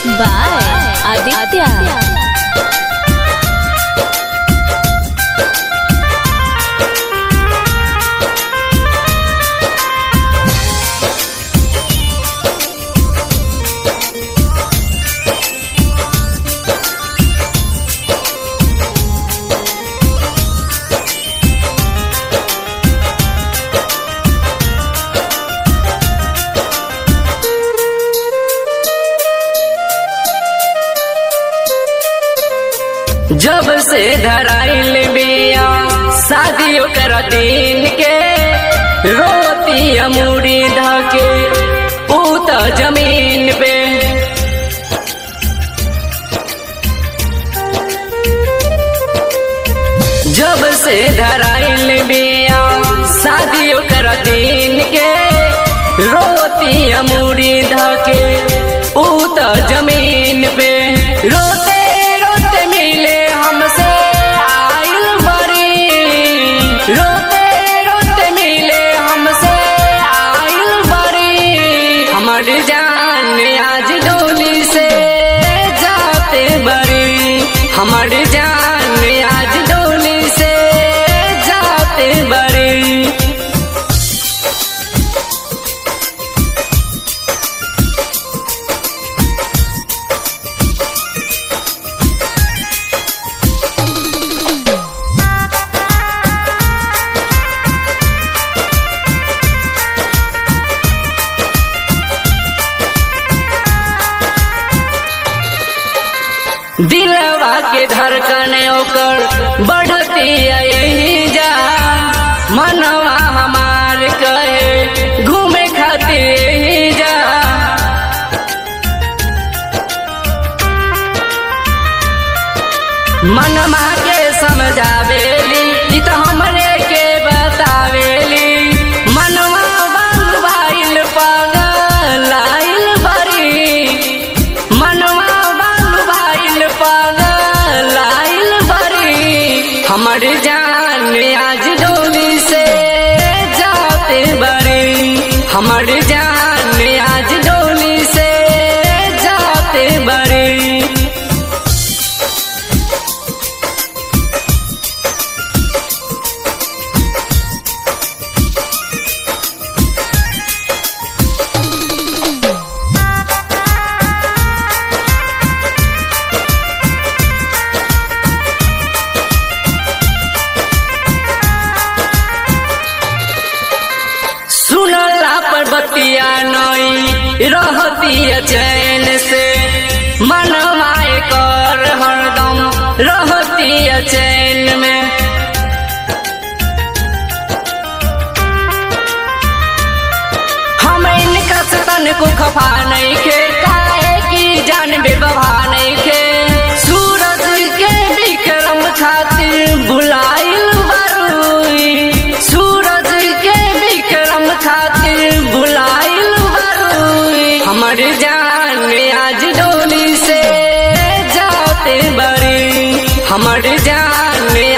by Aditya. जब से धराइल बिया शादियों कर दिन के रोती अमूरी धके पूत जमीन पे जब से धराइल बिया शादियों कर दिन के रोती अमूरी धके पूत जमीन पे रोते रोते मिले हमसे आइल बड़ी रोते रोते मिले हमसे आइल बड़ी हमर जान आज डोली से जाते बड़ी हमर जान आज डोली से जाते बड़ी दिलवा के धड़कन ओकर बढ़ती यही जा मनवा हमार कहे घूमे खातिर यही जा मनमा के समझावेली ई तो हमरे के बतावेली मनवा बंद भाइल पागल आइल बड़ी मनवा बंद भाइल पागल आइल बड़ी हमर जान आज डोली से जाते बड़ी हमर जान आज डोली से जाते बड़ी सुनला पर बतिया नई रहती चैन से मनवाए कर हरदम रहती चैन में हम इनका सतन को खफा नहीं के काहे की जान बेबहा नहीं के सूरज के विक्रम खातिर बुलाइल बरुई सूरज के विक्रम खातिर बुलाइल बरुई हमर जान आज डोली से जाते बड़ी हमर जान